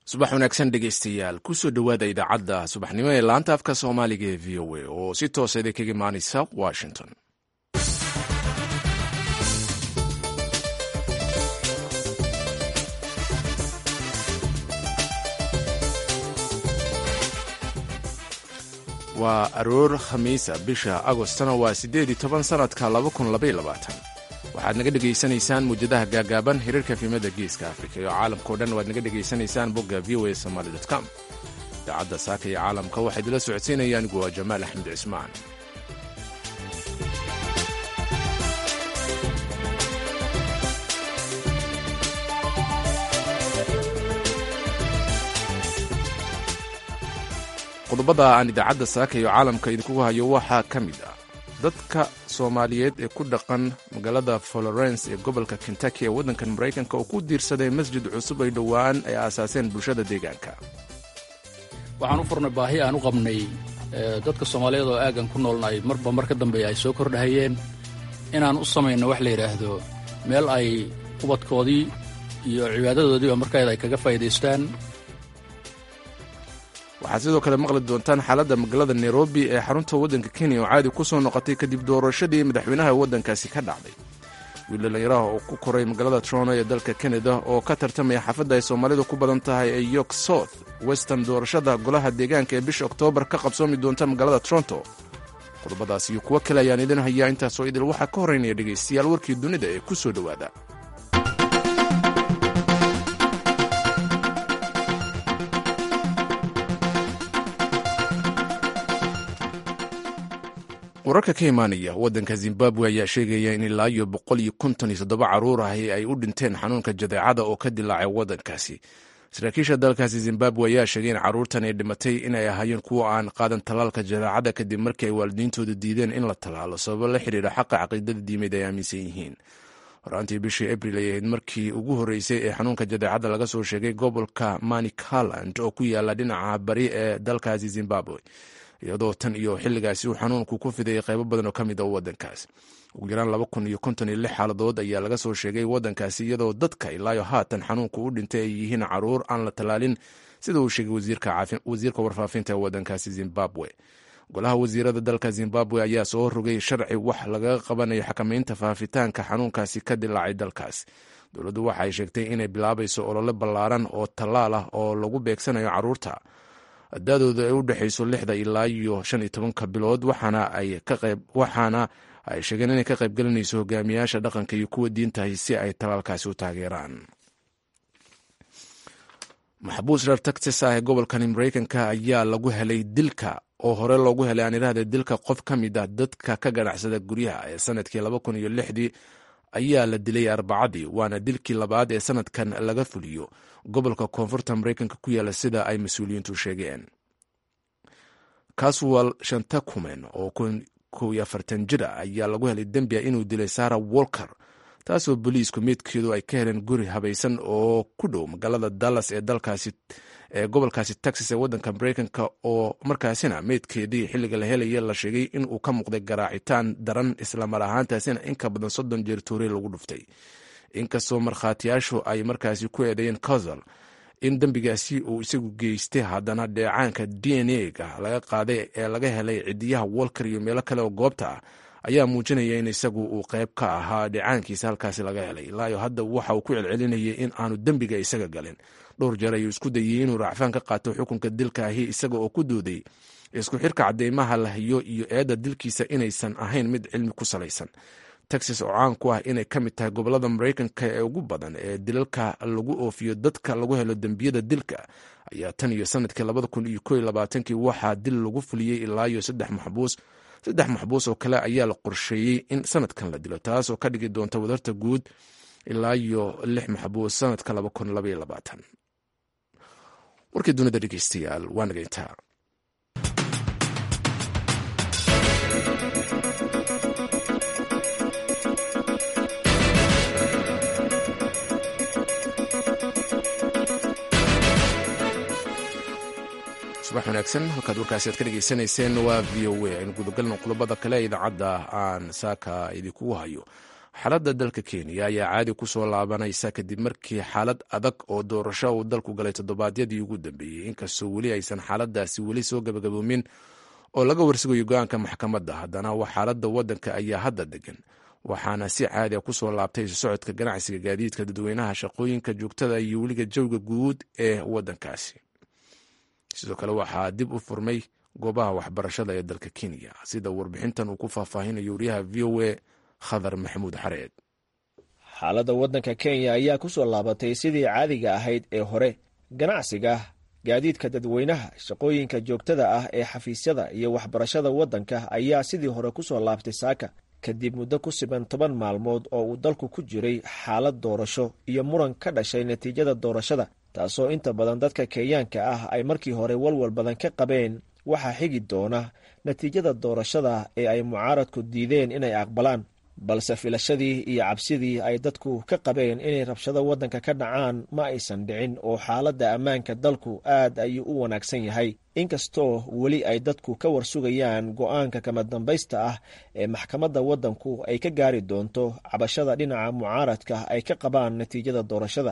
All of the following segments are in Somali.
subax wanaagsan dhegaystayaal kusoo dhowaada idaacadda subaxnimo ee laanta afka soomaaliga ee v o a oo si toosa idinkaga imaanaysa washington waa aroor khamiisa bisha agostana waa siddeed iyo toban sannadka laba kun labaiyo labaatan waxaad naga dhegaysanaysaan muwjadaha gaagaaban hiriirka fiimada geeska afrika iyo caalamkao dhan waad naga dhegaysanaysaan bogga v o a somaali com idaacadda saaka iyo caalamka waxaa idila socodsiinaya anigu waa jamaal axmed cismaan qodobada aan idaacadda saaka iyo caalamka idinkugu hayo waxaa ka mid ah dadka soomaaliyeed ee ku dhaqan magaalada florence ee gobolka kentucky ee waddankan maraykanka oo ku diirsaday masjid cusub ay dhowaan ay aasaaseen bulshada deegaanka waxaan u furnay baahi aan u qabnay dadka soomaaliyeed oo aaggan ku noolnahay marba mar ka dambeeya ay soo kordhahayeen inaan u samayno wax la yidhaahdo meel ay ubadkoodii iyo cibaadadoodiiba markeeda ay kaga faa'iidaystaan waxaad sidoo kale maqli doontaan xaaladda magaalada nairobi ee xarunta waddanka kenya oo caadi ku soo noqotay kadib doorashadii madaxweynaha waddankaasi ka dhacday wiil dhallinyaraha oo ku koray magaalada toronto ee dalka kanada oo ka tartamaya xaafadda ay soomaalidu ku badan tahay ee york south western doorashada golaha deegaanka ee bisha oktoobar ka qabsoomi doonta magaalada toronto qodobadaas iyo kuwo kale ayaan idin hayaa intaasoo idil waxaa ka horraynaya dhegaystayaal warkii dunida ee ku soo dhowaada wararka ka imaanaya waddanka zimbabwe ayaa sheegaya in ilaa iyo boqol iyo konton iyo toddoba carruur ahi ay u dhinteen xanuunka jadeecada oo ka dilaacay waddankaasi saraakiisha dalkaasi zimbabwe ayaa sheegay in carruurtan ay dhimatay inay ahaayeen kuwo aan qaadan tallaalka jadeecada kadib markii ay waalidiintoodu diideen in la tallaalo sababo la xidhiidha xaqa caqiidada diimeed ay aaminsan yihiin horaantii bishii abril ay ahayd markii ugu horreysay ee xanuunka jadeecada laga soo sheegay gobolka manicaland oo ku yaala dhinaca bari ee dalkaasi zimbabwe iyadoo tan iyo xilligaasi uu xanuunku ku fidayay qaybo badan oo ka mid a waddankaas ugu yaraan laba kun iyo konton iyo lix xaaladood ayaa laga soo sheegay waddankaasi iyadoo dadka ilaayo haatan xanuunku u dhintay ay yihiin caruur aan la tallaalin sida uu sheegay wasiirka warfaafinta ee waddankaasi zimbabwe golaha wasiirada dalka zimbabwe ayaa soo rogay sharci wax lagaga qabanayo xakamaynta faafitaanka xanuunkaasi ka dilaacay dalkaas dowladdu waxa ay sheegtay inay bilaabayso olole ballaaran oo tallaal ah oo lagu beegsanayo carruurta da-dooda ay u dhexayso lixda ilaa iyo shan iyo tobanka bilood waxaana ay ka qayb waxaana ay sheegeen inay ka qaybgelinayso hogaamiyaasha dhaqanka iyo kuwa diintahay si ay talaalkaasi u taageeraan maxbuus reer texas ah ee gobolkani maraykanka ayaa lagu helay dilka oo hore loogu helay aan idhaahda dilka qof ka mid ah dadka ka ganacsada guryaha ee sanadkii laba kun iyo lixdii ayaa la dilay arbacadii waana dilkii labaad ee sanadkan laga fuliyo gobolka koonfurta maraykanka ku yaala sida ay mas-uuliyiintu sheegeen caswal shantakumen oo kow iyo afartan jir ah ayaa lagu helay dembia inuu dilay sara wolker taasoo boliisku meydkeedu ay ka heleen guri habaysan oo ku dhow magaalada dallas ee dalkaasi ee gobolkaasi texas ee waddanka maraykanka oo markaasina meydkeedii xilliga la helaya la sheegay in uu ka muuqday garaacitaan daran islamar ahaantaasina in ka badan soddon jeer toore lagu dhuftay inkastoo markhaatiyaashu ay markaasi ku eedeeyeen cosal in dembigaasi uu isagu geystay haddana dheecaanka d n a ga laga qaaday ee laga helay cidiyaha wolker iyo meelo kale oo goobta ah ayaa muujinaya in isagu uu qayb ka ahaa dheecaankiisa halkaasi laga helay ilaayo hadda waxa uu ku celcelinayay in aanu dembiga isaga galin dhowr jeer ayuu isku dayey inuu racfaan ka qaato xukunka dilka ahi isaga oo ku dooday isku xirka cadeymaha la hayo iyo eedda dilkiisa inaysan ahayn mid cilmi ku salaysan texas oo caan ku ah inay ka mid tahay gobolada maraykanka ee ugu badan ee dilalka lagu oofiyo dadka lagu helo dembiyada dilka ayaa tan iyo sanadkii labada kun iyo ko iyo labaatankii waxaa dil lagu fuliyey ilaa iyo saddex maxbuus saddex maxbuus oo kale ayaa la qorsheeyey in sanadkan la dilo taas oo ka dhigi doonta wadarta guud ilaa iyo lix maxbuus sanadka laba kun labaiyo labaatan warkii dunida dhegeystayaal waa nageyntaa subax wanaagsan halkaad warkaasi aad ka dhegaysanayseen waa v o a aynu gudagalno qodobada kale ee idaacadda aan saaka idinkugu hayo xaaladda dalka kenya ayaa caadi ku soo laabanaysa kadib markii xaalad adag oo doorasho uu dalku galay toddobaadyadii ugu dambeeyey inkastoo weli aysan xaaladaasi weli soo gabagaboomin oo laga warsugayo go-aanka maxkamadda haddana xaaladda waddanka ayaa hadda degan waxaana si caadi a kusoo laabtay isu socodka ganacsiga gaadiidka dadweynaha shaqooyinka joogtada iyo weliga jawga guud ee waddankaasi sidoo kale waxaa dib u furmay goobaha waxbarashada ee dalka kenya sida warbixintan uu ku faahfaahinayo wariyaha v o a khadar maxamuud xareed xaaladda waddanka kenya ayaa ku soo laabatay sidii caadiga ahayd ee hore ganacsiga gaadiidka dadweynaha shaqooyinka joogtada ah ee xafiisyada iyo waxbarashada waddanka ayaa sidii hore ku soo laabtay saaka kadib muddo ku siban toban maalmood oo uu dalku ku jiray xaalad doorasho iyo muran ka dhashay natiijada doorashada taasoo inta badan dadka kenyaanka ah ay markii hore walwal badan ka qabeen waxaa xigi doona natiijada doorashada ee ay mucaaradku diideen inay aqbalaan balse filashadii iyo cabsidii ay dadku ka qabeen inay rabshado waddanka ka dhacaan ma aysan dhicin oo xaaladda ammaanka dalku aad ayuu u wanaagsan yahay inkastoo weli ay dadku ka warsugayaan go-aanka kama dambaysta ah ee maxkamadda waddanku ay ka gaari doonto cabashada dhinaca mucaaradka ay ka qabaan natiijada doorashada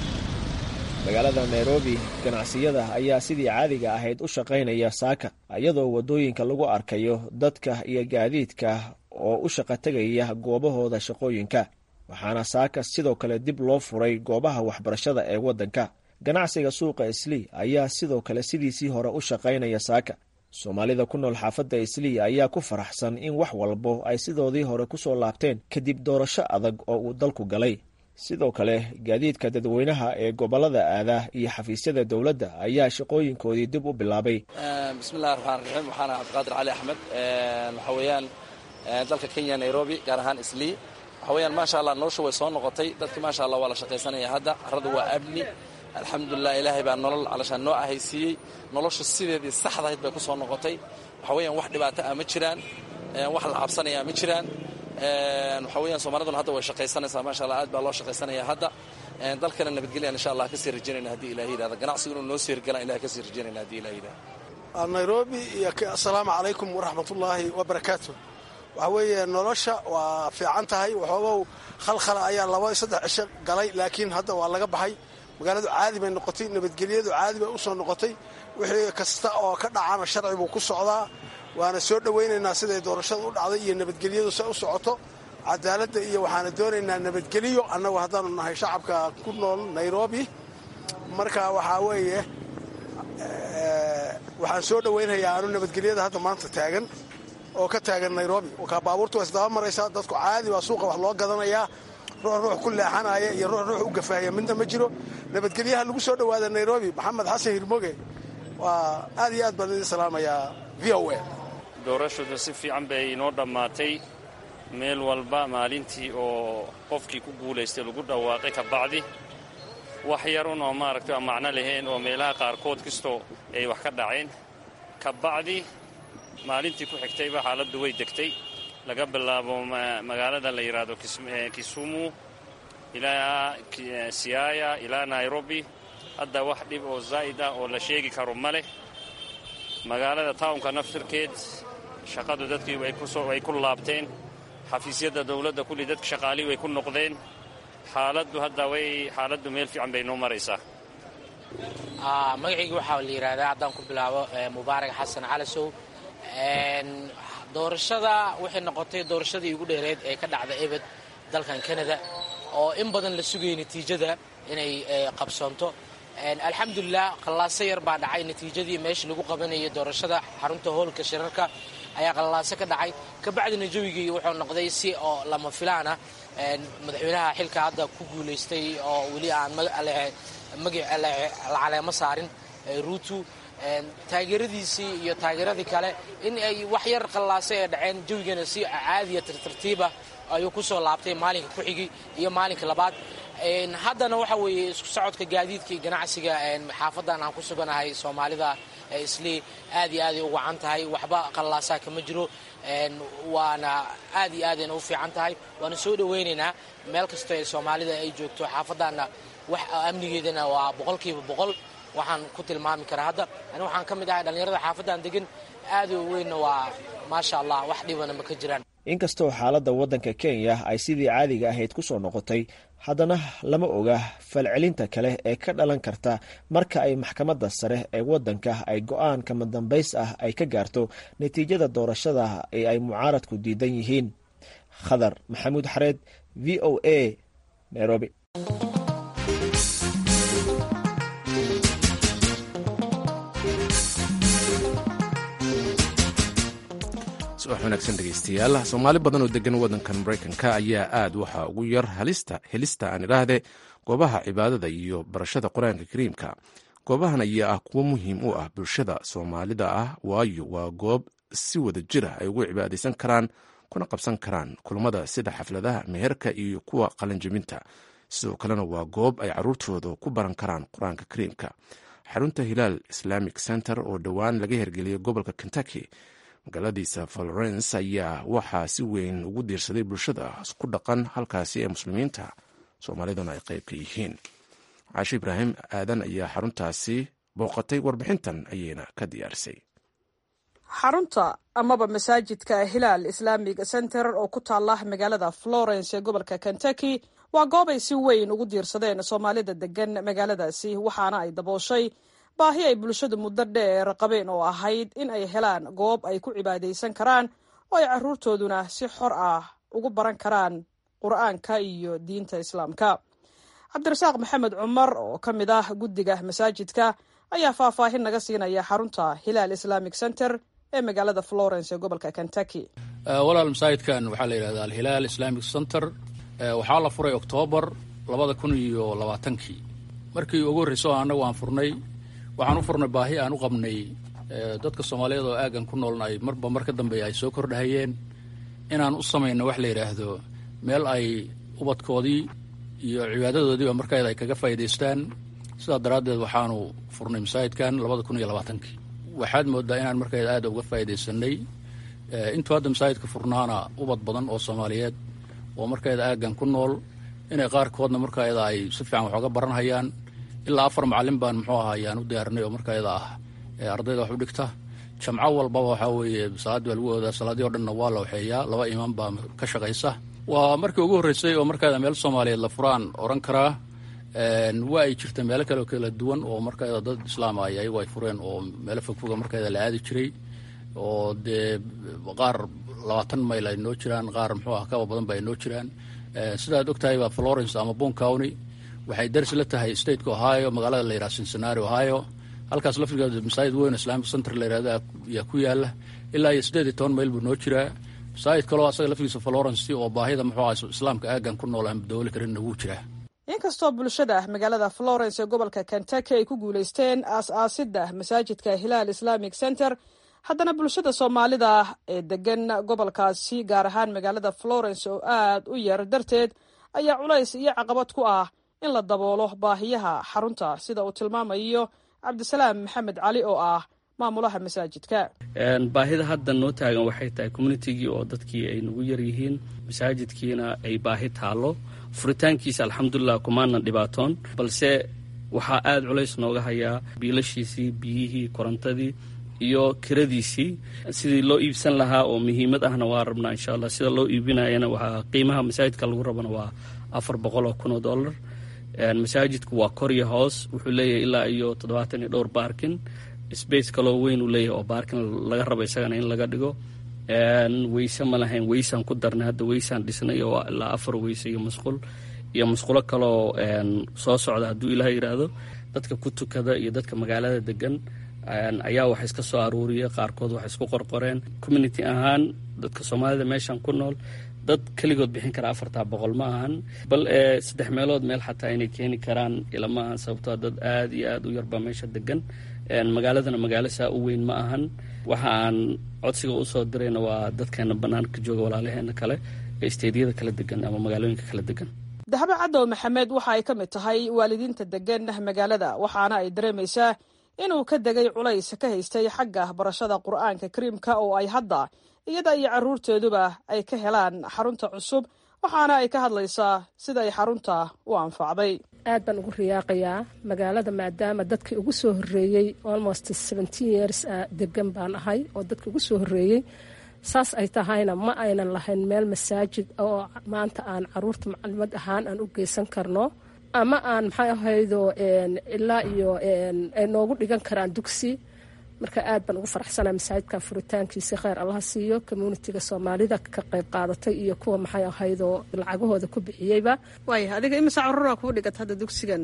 magaalada nairobi ganacsiyada ayaa sidii caadiga ahayd u shaqaynaya saaka iyadoo waddooyinka lagu arkayo dadka iyo gaadiidka oo u shaqa tegaya goobahooda shaqooyinka waxaana saaka sidoo kale dib loo furay goobaha waxbarashada ee waddanka ganacsiga suuqa islii ayaa sidoo kale sidiisii hore u shaqaynaya saaka soomaalida ku nool xaafadda islii ayaa ku faraxsan in wax walbo ay sidoodii hore ku soo laabteen kadib doorasho adag oo uu dalku galay sidoo kale gaadiidka dadweynaha ee gobolada aada iyo xafiisyada dowladda ayaa shaqooyinkoodii dib u bilaabay bismillahi raxmaan raxiim waxaana cabdiqaadir cali axmed waxa weeyaan dalka kenya nairobi gaar ahaan islii waxa weyaan maasha allah nolosha way soo noqotay dadki maasha allah waa la shaqaysanaya hadda carradu waa amni alxamdulilah ilaahay baa nolol calashaan noo ahaysiiyey nolosha sideedii saxdahayd bay ku soo noqotay waxa weeyaan wax dhibaato ah ma jiraan wax la cabsanaya ma jiraan waxa weeyaan soomaaliduna hadda way shaqaysanaysaa maasha allah aad baa loo shaqaysanaya hadda dalkana nabadgelyan insha allah kasii rajaynayna haddii ilahi yidhahda ganacsigu inuu noo sii hirgalaan ilahay kasii rajaynayna haddii ilahi yidhahda nairobi iyo assalaamu calaykum waraxmatullaahi wabarakaatu waxa weeye nolosha waa fiican tahay waxoogow khalkhala ayaa laba saddex cisho galay laakiin hadda waa laga baxay magaaladu caadi bay noqotay nabadgelyadu caadi bay u soo noqotay wixii kasta oo ka dhacana sharci buu ku socdaa waana soo dhowaynaynaa siday doorashada u dhacday iyo nabadgelyadu se u socoto cadaaladda iyo waxaana doonaynaa nabadgelyo annagu haddaanu nahay shacabka ku nool nairobi marka waxaa weeye waxaan soo dhowaynayaa anu nabadgelyada hadda maanta taagan oo ka taagan nairobi ka baabuurta waa isdaba maraysaa dadku caadi baa suuqa wax loo gadanayaa ruux ruux ku leexanaya iyo ruux ruux u gafaaya midna ma jiro nabadgelyaha lagu soo dhowaada nairobi maxamed xasan hirmoge waa aad iyo aad baan idin salaamayaa v o a doorashadu si fiican bay inoo dhammaatay meel walba maalintii oo qofkii ku guulaystay lagu dhawaaqay ka bacdi wax yarun oo maaragtay aan macno lahayn oo meelaha qaarkood kastoo ay wax ka dhaceen ka bacdi maalintii ku xigtayba xaaladdu way degtay laga bilaabo magaalada la yidhaahdo kisumu ilaa siaya ilaa nairobi hadda wax dhib oo zaa'id ah oo la sheegi karo ma leh magaalada tawnka naftirkeed shaqadu dadkii way ku laabteen xafiisyadda dawladda kulli dadka shaqaalii way ku noqdeen xaaladdu hadda way xaaladdu meel fiican bay noo maraysaa magacayga waxaa la yidhaahdaa haddaan ku bilaabo mubaarak xasan calasow doorashada waxay noqotay doorashadii ugu dheereed ee ka dhacda ebed dalkan canada oo in badan la sugayay natiijada inay qabsoonto alxamdulilah qallaaso yar baa dhacay natiijadii meesha lagu qabanayay doorashada xarunta hoolka shirarka ayaa qallaaso ka dhacay kabacdina jawigii wuxuu noqday si oo lama filaana madaxweynaha xilka hadda ku guulaystay oo weli aan la caleemo saarin ruutu taageeradiisii iyo taageeradii kale in ay wax yar qallaasay ee dhaceen jawigana si caadiya tartartiibah ayuu ku soo laabtay maalinka ku xigi iyo maalinka labaad haddana waxa weeye isku socodka gaadiidka iyo ganacsiga xaafadan aan ku suganahay soomaalida islii aad iyo aaday u wacan tahay waxba qallaasaa kama jiro waana aad iyo aadayna u fiican tahay waana soo dhowaynaynaa meel kastoo ee soomaalida ay joogto xaafadana wax amnigeedana waa boqolkiiba boqol waxaan ku tilmaami karaa hadda ani waxaan ka mid ahay dhallinyarada xaafadan degan aad u weynna waa maasha allah wax dhibana ma ka jiraan inkastoo xaaladda waddanka kenya ay sidii caadiga ahayd ku soo noqotay haddana lama oga falcelinta kale ee ka dhalan karta marka ay maxkamadda sare ee waddanka ay go-aan kama dambays ah ay ka gaarto natiijada doorashada ee ay mucaaradku diidan yihiin khadar maxamuud xareed v o a nairobi subax wanaagsan dhegeystayaal soomaali badan oo degan waddankan maraykanka ayaa aad waxaa ugu yar halista helista aan idhaahde goobaha cibaadada iyo barashada qur-aanka kariimka goobahan ayaa ah kuwo muhiim u ah bulshada soomaalida ah waayo waa goob si wada jira ay ugu cibaadaysan karaan kuna qabsan karaan kulmada sida xafladaha meherka iyo kuwa qalanjabinta sidoo kalena waa goob ay caruurtooda ku baran karaan qur-aanka kariimka xarunta hilaal islamic center oo dhowaan laga hergeliyay gobolka kentucky magaaladiisa florence ayaa waxaa si weyn ugu diirsaday bulshada ku dhaqan halkaasi ee muslimiinta soomaaliduna ay qayb ka yihiin caashe ibraahim aadan ayaa xaruntaasi booqatay warbixintan ayayna ka diyaarisay xarunta amaba masaajidka hilaal islamic center oo ku taala magaalada florence ee gobolka kentucky waa goob ay si weyn ugu diirsadeen soomaalida degan magaaladaasi waxaana ay dabooshay baahi ay bulshadu muddo dheer qabeen oo ahayd in ay helaan goob ay ku cibaadaysan karaan oo ay caruurtooduna si xor ah ugu baran karaan qur-aanka iyo diinta islaamka cabdirasaaq maxamed cumar oo ka mid ah guddiga masaajidka ayaa faahfaahin naga siinaya xarunta hilaal islamic center ee magaalada florence ee gobolka kentucky walaal masaajidkan waxaa la yidhahdaa alhilaal islamic center waxaa la furay oktoobar labada kun iyo labaatankii markii ugu horreyso annagu aan furnay waxaan u furnay baahi aan u qabnay dadka soomaaliyeed oo aagan ku noolna ay marba mar ka dambeeya ay soo kordhahayeen inaan u samayno wax la yidhaahdo meel ay ubadkoodii iyo cibaadadoodiiba markeeda ay kaga faa'iidaystaan sidaa daraaddeed waxaanu furnay masaajidkan labada kun iyo labaatankii waxaad moodaa inaan markeeda aada uga faa'iidaysanay intuu hadda masaajidka furnaana ubad badan oo soomaaliyeed oo markeeda aagan ku nool inay qaarkoodna markeeda ay si fiican wax oga baranhayaan ilaa afar macallin baan muxuu ahaa ayaan u diyaarinay oo markeeda ah ardayda wax u dhigta jamco walbaba waxaa weeye salaadii baa lagu oodaa salaadii o dhanna waa la waxeeyaa laba imaan baa ka shaqaysa waa markii ugu horreysay oo markeeda meel soomaaliyeed la furaan odhan karaa waa ay jirta meelo kale oo kala duwan oo markeeda dad islaama ay ayagu ay fureen oo meelo fogfoga markeeda la aadi jiray oo dee qaar labaatan mayl ay noo jiraan qaar muxuu ah kaba badan ba ay noo jiraan sidaad ogtahay baa florence ama bon county waxay daris la tahay stateka ohio magaalada la yidhaha cincinnati ohio halkaas laftigeeda masaajid weyn islamic center la yidhahda ayaa ku yaala ilaa iyo siddeed iyo toban mayl buu noo jiraa masaajid kaloo asaga laftigiisa florence oo baahida muxuu ah islaamka aagan ku nool aan dabooli karinna wuu jiraa inkastoo bulshada magaalada florence ee gobolka kentucky ay ku guulaysteen aas-aasidda masaajidka hilaal islamic center haddana bulshada soomaalida ee degan gobolkaasi gaar ahaan magaalada florence oo aad u yar darteed ayaa culays iyo caqabad ku ah in la daboolo baahiyaha xarunta sida uu tilmaamayo cabdisalaam maxamed cali oo ah maamulaha masaajidka baahida hadda noo taagan waxay tahay communitigii oo dadkii ay nagu yar yihiin masaajidkiina ay baahi taallo furitaankiisa alxamdulilah kumaana dhibaatoon balse waxaa aada culays nooga hayaa biilashiisii biyihii korontadii iyo kiradiisii sidii loo iibsan lahaa oo muhiimad ahna waa rabnaa insha allah sida loo iibinayana waxaa qiimaha masaajidka lagu rabana waa afar boqol oo kun oo dollar masaajidku waa korya hoos wuxuu leeyahay ilaa iyo toddobaatan iyo dhowr baarkin space kaloo weyn uu leeyahay oo baarkin laga rabo isagana in laga dhigo weyse ma lahayn weysaan ku darnay hadda weysaan dhisnay oo ilaa afar weyse iyo musqul iyo musqulo kaloo soo socda hadduu ilaah yidhaahdo dadka ku tukada iyo dadka magaalada degan ayaa wax iska soo aruuriya qaarkood wax isku qorqoreen community ahaan dadka soomaalida meeshan ku nool dad keligood bixin kara afartaa boqol ma ahan bal ee saddex meelood meel xataa inay keeni karaan ilama ahan sababtoo dad aada iyo aada u yarbaa meesha degan magaaladana magaalo saa u weyn ma ahan waxa aan codsiga usoo dirayna waa dadkeena bannaanka jooga walaalaheena kale ee isteedyada kala degan ama magaalooyinka kala degan dahbe cadow maxamed waxa ay ka mid tahay waalidiinta degan magaalada waxaana ay dareemaysaa inuu ka degay culays ka haystay xagga barashada qur-aanka kariimka oo ay hadda iyada iyo carruurteeduba ay ka helaan xarunta cusub waxaana ay ka hadlaysaa sida ay xarunta u anfacday aad baan ugu riyaaqayaa magaalada maadaama dadkii ugu soo horreeyey almost seventeen years degan baan ahay oo dadkii ugu soo horreeyey saas ay tahayna ma aynan lahayn meel masaajid oo maanta aan caruurta macalimad ahaan aan u geysan karno ama aan maxay ahaydo ilaa iyo ay noogu dhigan karaan dugsi marka aad baan ugu faraxsanaa masaajidkan furitaankiisa kheyr allaha siiyo communitiga soomaalida ka qayb qaadatay iyo kuwa maxay ahaydoo lacagahooda ku bixiyeyba waaya adiga imisa caruura kuu dhigata hadda dugsigan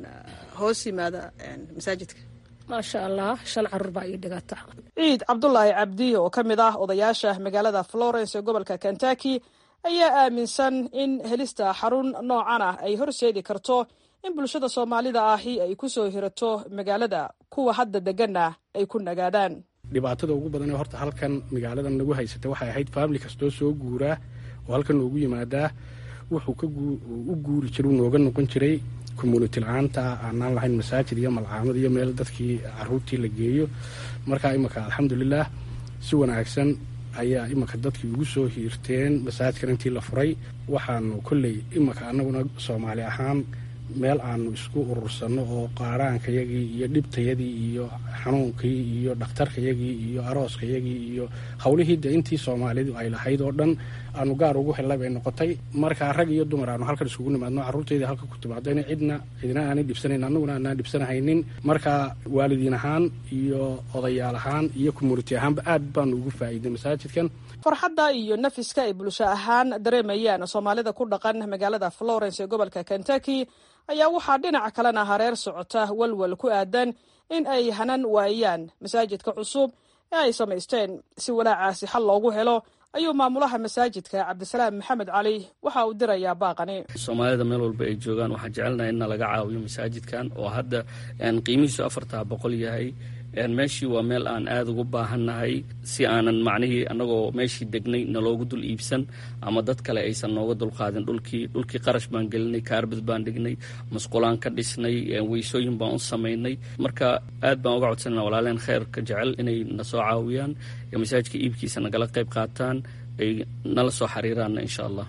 hoos yimaada masaajidka maasha allah shan caruur baa ii dhigata ciid cabdulaahi cabdi oo ka mid ah odayaasha magaalada florence ee gobolka kentucky ayaa aaminsan in helista xarun noocan ah ay horseedi karto in bulshada soomaalida ahi ay ku soo hirato magaalada kuwa hadda deganna ay ku nagaadaan dhibaatada ugu badan ee horta halkan magaaladan nagu haysatay waxay ahayd faamili kastoo soo guuraa oo halkan noogu yimaadaa wuxuu u guuri jiray nooga noqon jiray community la-aanta aanaan lahayn masaajid iyo malcaamad iyo meel dadkii caruurtii la geeyo markaa imanka alxamdulilah si wanaagsan ayaa imanka dadkii ugu soo hiirteen masaajidkan intii la furay waxaanu kolley imanka anaguna soomaali ahaan meel aanu isku urursanno oo qaaraankayagii iyo dhibtayadii iyo xanuunkii iyo dhakhtarkayagii iyo arooskayagii iyo howlihii de intii soomaalidu ay lahayd oo dhan aanu gaar ugu hellay bay noqotay markaa rag iyo dumar aanu halkan isugu nimaadno carruurtaydii halka ku timaadayna cidna cidna aanay dhibsanayn annaguna aanaan dhibsanahaynin markaa waalidiin ahaan iyo odayaal ahaan iyo community ahaanba aad baanu ugu faa'iiday masaajidkan farxadda iyo nafiska ay bulsho ahaan dareemayaan soomaalida ku dhaqan magaalada florence ee gobolka kentucky ayaa waxaa dhinaca kalena hareer socota walwal ku aadan in ay hanan waayaan masaajidka cusub ee ay samaysteen si walaacaasi xal loogu helo ayuu maamulaha masaajidka cabdisalaam maxamed cali waxa uu dirayaa baaqani soomaalida meel walba ay joogaan waxaan jecelnahay in laga caawiyo masaajidkan oo hadda qiimihiisu afartaa boqol yahay meeshii waa meel aan aada ugu baahannahay si aanan macnihii annagoo meeshii degnay naloogu dul iibsan ama dad kale aysan nooga dulqaadin dhulkii dhulkii qarash baan gelinay kaarbad baan dhignay masqulaan ka dhisnay weysooyin baan u samaynay marka aad baan uga codsanana walaaleen kheyrka jecel inay na soo caawiyaan masaajidka iibkiisa nagala qayb qaataan ay nala soo xiriiraanna insha allah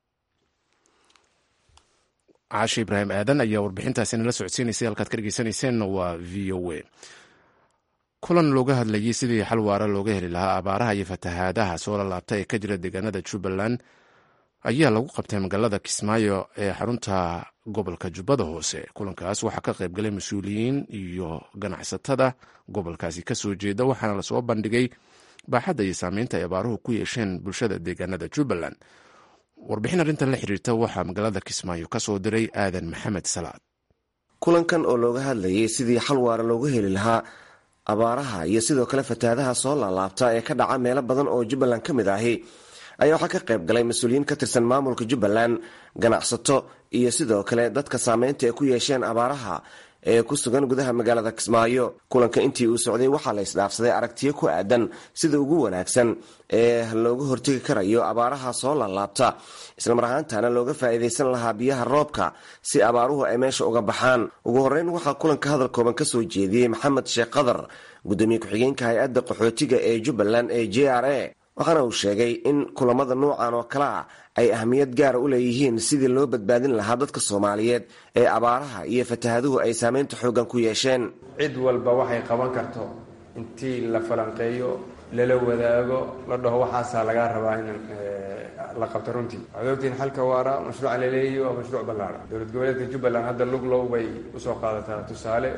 caashe ibraahim aadan ayaa warbixintaasi nala socodsiinaysay halkaad ka dhegeysaneyseen waa v o a kulan looga hadlayay sidii xal waara looga heli lahaa abaaraha iyo fatahaadaha soo lalaabta ee ka jira deegaanada jubbaland ayaa lagu qabtay magaalada kismaayo ee xarunta gobolka jubbada hoose kulankaas waxaa ka qaybgalay mas-uuliyiin iyo ganacsatada gobolkaasi kasoo jeeda waxaana lasoo bandhigay baaxadda iyo saameynta ay abaaruhu ku yeesheen bulshada deegaanada jubbaland warbixin arrintan la xiriirta waxaa magaalada kismaayo kasoo diray aadan maxamed salaad kulankan oo looga hadlayay sidii xal waara loogu heli lahaa abaaraha iyo sidoo kale fatahaadaha soo laalaabta ee ka dhaca meelo badan oo jubbaland ka mid ahi ayaa waxaa ka qayb galay mas-uuliyiin ka tirsan maamulka jubbaland ganacsato iyo sidoo kale dadka saameynta ay ku yeesheen abaaraha ee ku sugan gudaha magaalada kismaayo kulanka intii uu socday waxaa la isdhaafsaday aragtiyo ku aadan sida ugu wanaagsan ee looga hortegi karayo abaaraha soo laalaabta islamar ahaantana looga faa'iidaysan lahaa biyaha roobka si abaaruhu ay meesha uga baxaan ugu horreyn waxaa kulanka hadal kooban ka soo jeediyey maxamed sheekh qadar gudoomiye ku-xigeenka hay-adda qaxootiga ee jubbaland ee j r a waxaana uu sheegay in kulamada noocan oo kale ah ay ahmiyad gaara u leeyihiin sidii loo badbaadin lahaa dadka soomaaliyeed ee abaaraha iyo fatahaduhu ay saameynta xooggan ku yeesheen cid walba waxay qaban karto intii la falanqeeyo lala wadaago la dhaho waxaasaa lagaa rabaa in la qabto runtii waxaad ogtihiin xalka waara mashruuca laleeyahy waa mashruuc ballaara dowlad goboleedka jubbaland hadda luglow bay usoo qaadataa tusaale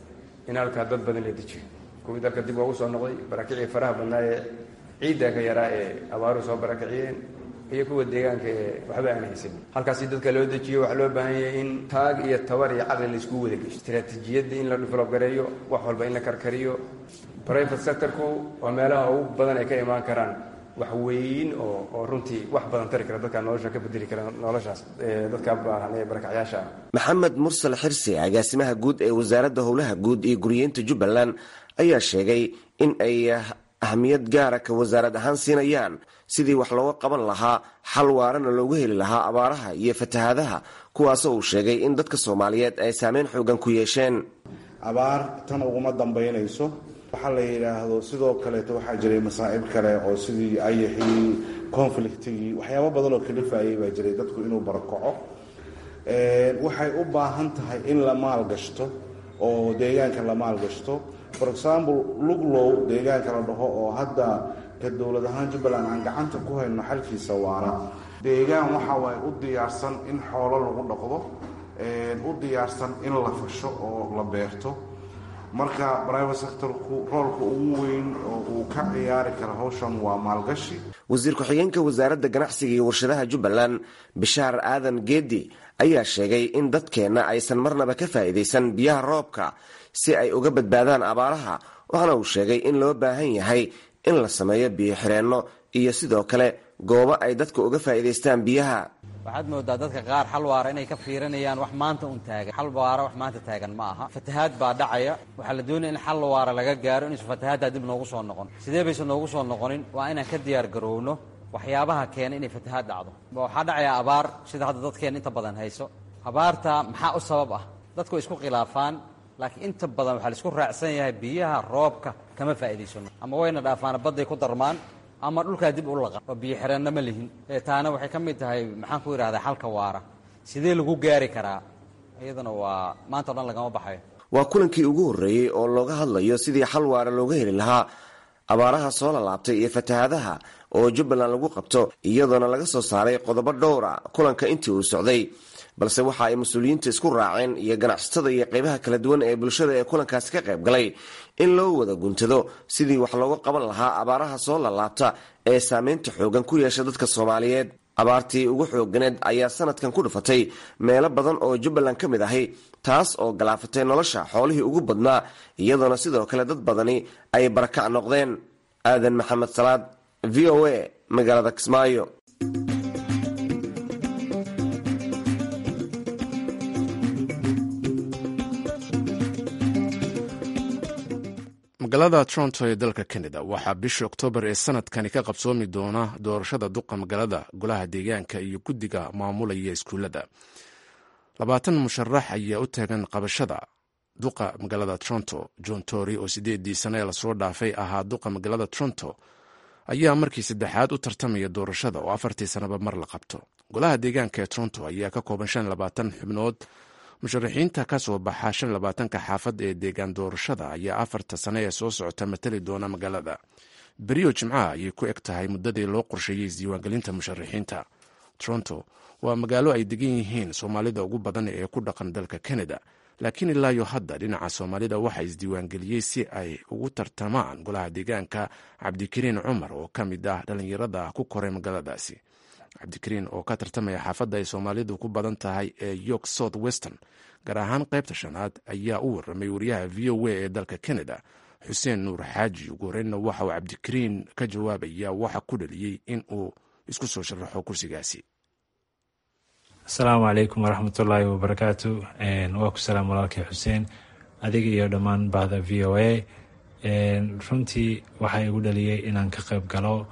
in halkaa dad badan la dejiyo kuwii dalka dib ugu soo noqday barakicii faraha badnaa ee ciidda ka yaraa ee abaaruhu soo barakiciyeen iyo kuwa deegaanka ee waxba aan haysan halkaasi dadka loo dejiyo waxaa loo baahan yahay in taag iyo tabar iyo caqli laisku wada gesho istaraatiijiyadda in la develop gareeyo wax walba in la karkariyo private sectorku waa meelaha ugu badan ay ka imaan karaan wax weyn oo oo runtii wax badan tari kara dadka nolosha ka bedeli kara noloshaas dadka baahan ee barakacyaasha ah maxamed mursal xirsi agaasimaha guud ee wasaaradda howlaha guud iyo guriyeynta jubbaland ayaa sheegay in ay ahmiyad gaara ka wasaarad ahaan siinayaan sidii wax looga qaban lahaa xal waarana loogu heli lahaa abaaraha iyo fatahaadaha kuwaasoo uu sheegay in dadka soomaaliyeed ay saameyn xoogan ku yeesheen abaar tan uguma dambaynayso waxaa la yidhaahdo sidoo kaleeto waxaa jiray masaa'ib kale oo sidii ayaxii conflictigii waxyaabo badan oo kalifayay baa jiray dadku inuu barakaco waxay u baahan tahay in la maalgashto oo deegaanka la maalgashto for example luglow deegaanka la dhaho oo hadda ka dowlad ahaan jubbaland aan gacanta ku hayno xalkiisa waana deegaan waxa waaye u diyaarsan in xoolo lagu dhaqdo u diyaarsan in la fasho oo la beerto marka private sectorku roolka ugu weyn oo uu ka ciyaari karo hawshan waa maalgashi wasiir ku-xigeenka wasaaradda ganacsiga iyo warshadaha jubbaland bishaar aadan geedi ayaa sheegay in dadkeenna aysan marnaba ka faa'iidaysan biyaha roobka si ay uga badbaadaan abaaraha waxaana uu sheegay in loo baahan yahay in la sameeyo biyo xireenno iyo sidoo kale goobo ay dadka uga faa'iidaystaan biyaha waxaad moodaa dadka qaar xal waara inay ka fiirinayaan wax maanta un taagan xal waara wax maanta taagan ma aha fatahaad baa dhacaya waxaa la doonaya in xal waara laga gaaro inaysan fatahaaddaa dib noogu soo noqon sidee baysan noogu soo noqonin waa inaan ka diyaar garowno waxyaabaha keena inay fatahaad dhacdo waxaa dhacaya abaar sida hadda dadkeena inta badan hayso abaarta maxaa u sabab ah dadku way isku khilaafaan laakiin inta badan waxaa la isku raacsan yahay biyaha roobka kama faa'iidaysano ama wayna dhaafaana badday ku darmaan ama dhulkaa dib u laqa oo biyo xireenna ma lihin taana waxay ka mid tahay maxaan ku idhahdaa xalka waara sidee lagu gaari karaa iyaduna waa maanta o dhan lagama baxayo waa kulankii ugu horreeyey oo looga hadlayo sidii xal waara looga heli lahaa abaaraha soo lalaabtay iyo fatahaadaha oo jubbaland lagu qabto iyadoona laga soo saaray qodobo dhowra kulanka intii uu socday balse waxa ay mas-uuliyiinta isku raaceen iyo ganacsatada iyo qeybaha kala duwan ee bulshada ee kulankaasi ka qayb galay in loo wada guntado sidii wax looga qaban lahaa abaaraha soo lalaabta ee saameynta xoogan ku yeesha dadka soomaaliyeed abaartii ugu xooganeed ayaa sanadkan ku dhufatay meelo badan oo jubbaland ka mid ahi taas oo galaafatay nolosha xoolihii ugu badnaa iyadoona sidoo kale dad badani ay barakac noqdeen aadan maxamed salaad v o a magaalada kismaayo magaalada toronto ee dalka canada waxaa bisha oktoobar ee sanadkani ka qabsoomi doona doorashada duqa magaalada golaha deegaanka iyo guddiga maamulaya iskuullada labaatan musharax ayaa u taagan qabashada duqa magaalada toronto john tory oo sideedii sane ee lasoo dhaafay ahaa duqa magaalada toronto ayaa markii saddexaad u tartamaya doorashada oo afartii sanaba mar la qabto golaha deegaanka ee toronto ayaa ka kooban shan labaatan xubnood musharaxiinta ka soo baxa shan labaatanka xaafad ee deegaan doorashada ayaa afarta sane ee soo socota matali doona magaalada beriyo jimcaha ayay ku eg tahay muddadii loo qorsheeyey isdiiwaangelinta musharaxiinta toronto waa magaalo ay degan yihiin soomaalida ugu badan ee ku dhaqan dalka canada laakiin ilaayo hadda dhinaca soomaalida waxaa isdiiwaangeliyey si ay ugu tartamaan golaha deegaanka cabdikariin cumar oo ka mid ah dhallinyarada ku koray magaaladaasi cabdikariin oo ka tartamaya xaafadda ay soomaalidu ku badan tahay ee york south western gaar ahaan qaybta shanaad ayaa u warramay wariyaha v o a ee dalka canada xuseen nuur xaaji ugu horreynna waxa uu cabdikariin ka jawaabaya waxa ku dhaliyey in uu isku soo sharaxo kursigaasi asalaamu calaykum waraxmatullaahi wabarakaatu waa ku salaam walaalkay xuseen adiga iyo dhammaan bahda v o a runtii waxaa igu dhaliyey inaan ka qayb galo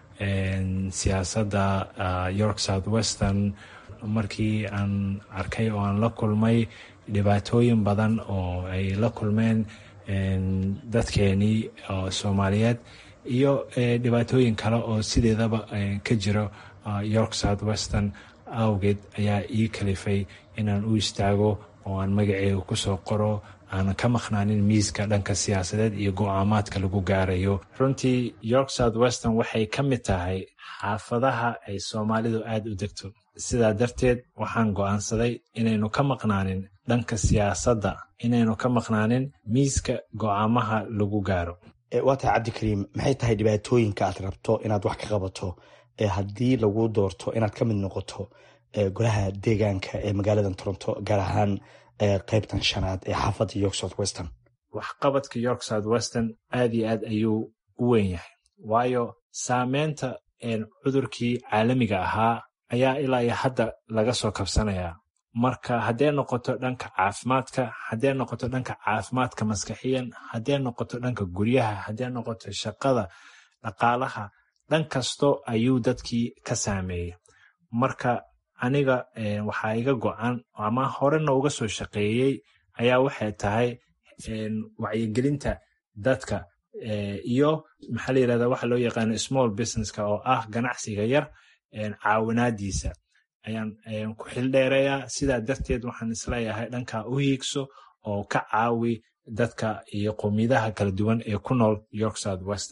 siyaasadda york south western markii aan arkay oo aan la kulmay dhibaatooyin badan oo ay la kulmeen dadkeenii soomaaliyeed iyo dhibaatooyin kale oo sideedaba ka jiro york south western awgeed ayaa ii kalifay inaan u istaago oo aan magaceega kusoo qoro aanan ka maqnaanin miiska dhanka siyaasadeed iyo go-aamaadka lagu gaarayo runtii york south western waxay ka mid tahay xaafadaha ay soomaalidu aada u degto sidaa darteed waxaan go-aansaday inaynu ka maqnaanin dhanka siyaasadda inaynu ka maqnaanin miiska go-aamaha lagu gaaro waa tahay cabdikariim maxay tahay dhibaatooyinka aad rabto inaad wax ka qabato haddii lagu doorto inaad ka mid noqoto golaha deegaanka ee magaalada toronto gaar ahaan qaybtan shanaad ee xaafadda york south western waxqabadka york south western aad iyo aad ayuu u weyn yahay waayo saameynta cudurkii caalamiga ahaa ayaa ilaa iyo hadda laga soo kabsanayaa marka haddee noqoto dhanka caafimaadka haddee noqoto dhanka caafimaadka maskaxiyan haddee noqoto dhanka guryaha haddee noqoto shaqada dhaqaalaha dhan kasto ayuu dadkii ka saameeyey marka aniga waxaa iga go-an ama horena uga soo shaqeeyey ayaa waxay tahay wacyigelinta dadka iyo maxaa la yirahda waxa loo yaqaano small businesska oo ah ganacsiga yar caawinaadiisa ayaan ku xildheereeyaa sidaa darteed waxaan isleeyahay dhankaa u hiigso oo ka caawi dadka iyo qowmiyadaha kala duwan ee ku nool york south western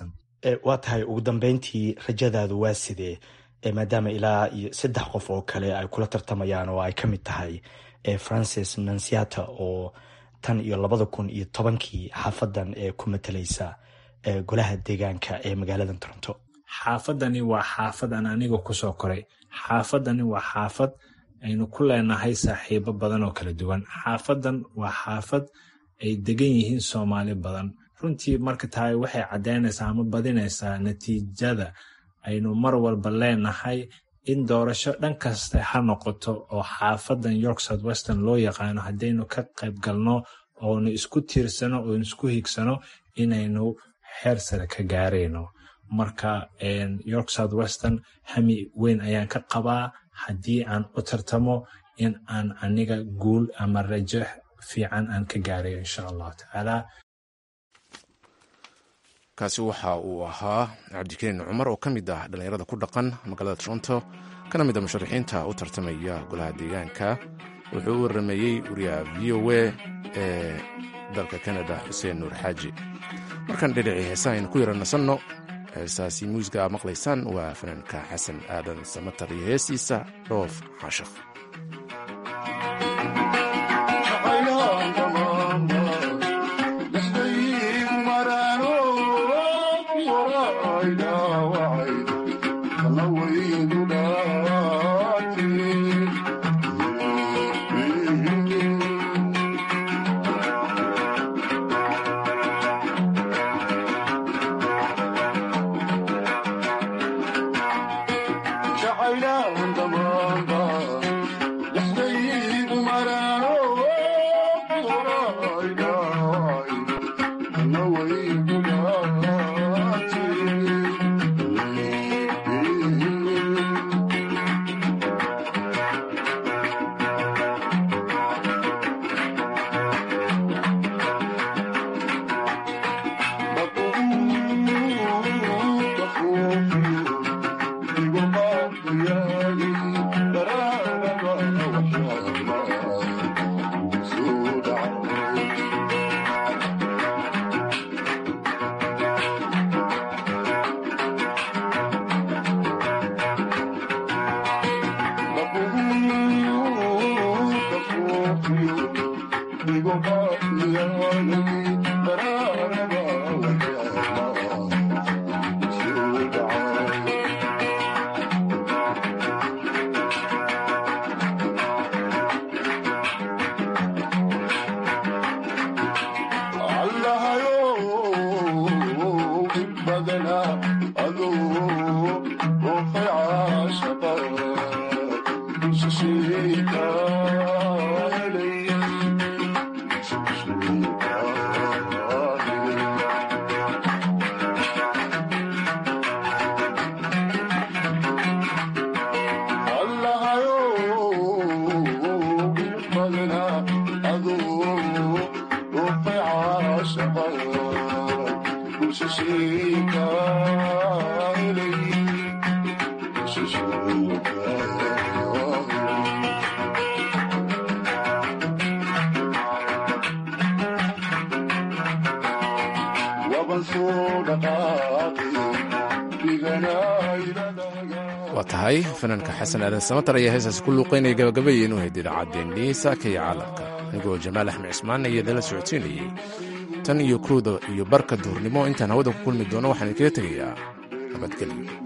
waa tahay ugu dambeyntii rajadaadu waa sidee maadaama ilaa iyo saddex qof oo kale ay kula tartamayaan oo ay ka mid tahay francis nansiata oo tan iyo labada kun iyo tobankii xaafadan ee ku matalaysa golaha deegaanka ee magaalada toronto xaafadani waa xaafad aan aniga kusoo koray xaafadani waa xaafad aynu ku leenahay saaxiibo badan oo kala duwan xaafadan waa xaafad ay degan yihiin soomaali badan runtii marka tahay waxay caddaynaysaa ama badinaysaa natiijada aynu mar walba leenahay in doorasho dhan kasta ha noqoto oo xaafadan york south western loo yaqaano haddaynu ka qayb galno oonu isku tiirsano oonu isku higsano inaynu xeer sare ka gaarayno marka york south western hami weyn ayaan ka qabaa haddii aan u tartamo in aan aniga guul ama rajo fiican aan ka gaarayo insha allahu tacaala kaasi waxa uu ahaa cabdikariin cumar oo ka mid ah dhallinyarada ku dhaqan magaalada toronto kana mid a musharaxiinta u tartamaya golaha deegaanka wuxuu u warameeyey wariyaha v o a ee dalka kanada xuseen nuur xaaji markaan dhedhicii heesaha aynu ku yara nasanno heesaasi muusiga aa maqlaysaan waa fanaanka xasan aadan samatar iyo heestiisa dhoof xaashakh waa tahay fanaanka xasan aadan samatar ayaa heesaas ku luuqaynaya gabagabayeen u hayd idaacaddeenii saaka iyo caalamka anigoo jamaal axmed cismaan iyo dala socodsiinayay tan iyo kooda iyo barka duhurnimo intaan hawada ku kulmi doono waxaan idinkaga tegayaa nabadgelyo